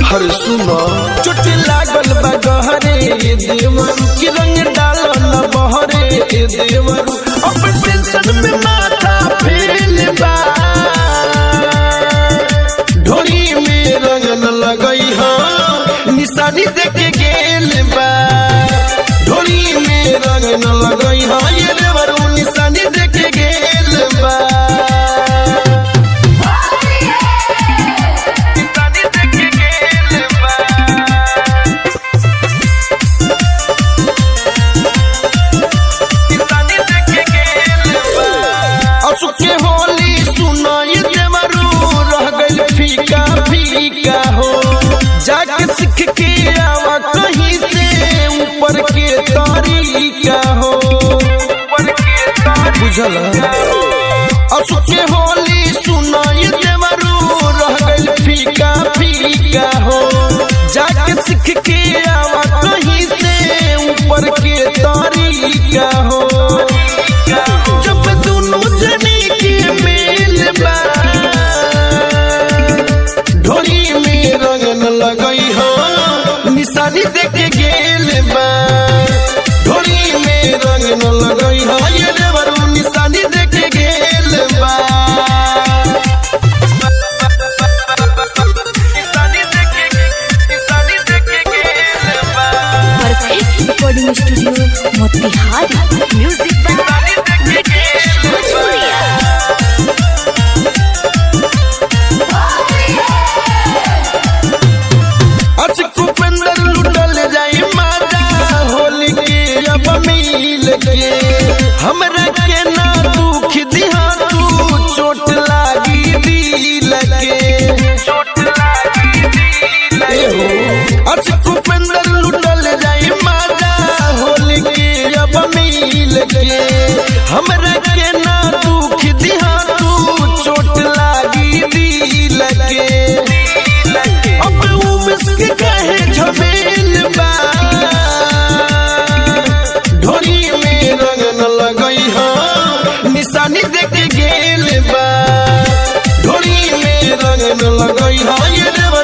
हर सुनो चोट लागल बा गहरे ये देवरू की रंग डाल न बहरे ये देवरू अब टेंशन में माथा फेल बा ढोली में रंग न लगई हा निशानी देके गेल बा ढोली में रंग न लगई हा ये देवरू निशानी देके गेल बा निशानी देके गेल बा असुके होली सुनाई देवरू रह गइल फीका फीका हो जाके सीख के आवा कहीं से ऊपर के तरीका हो बुझल असुके होली सुनाई देवरू रह गइल फीका फीका हो जाके सीख के आवा कहीं से ऊपर के तरीका हो जब दोनों जने के मेल बा ढोली में रंग न लगई हो निशानी देके गेल बा ढोली में रंग न लगई हो ये देवरू निशानी देके गेल बा निशानी देके निशानी देके गेल बा perfect recording studio Motihari music by Ritesh Bhojpuriya आज कुपेंद्र लुटल जाई माता होली के अब मिल के हमरा के ना दुख दिहा तू चोट लागी दिल के ए हो आज कुपेंद्र लुटल जाई माता होली के अब मिल के हमरा के ना दुख दिहा तू चोट लागी दिल के अब उमस के कहे झमेल बा ढोली में रंग न लगई हा निशानी देके गेल बा ढोली में रंग न लगई हा ये देव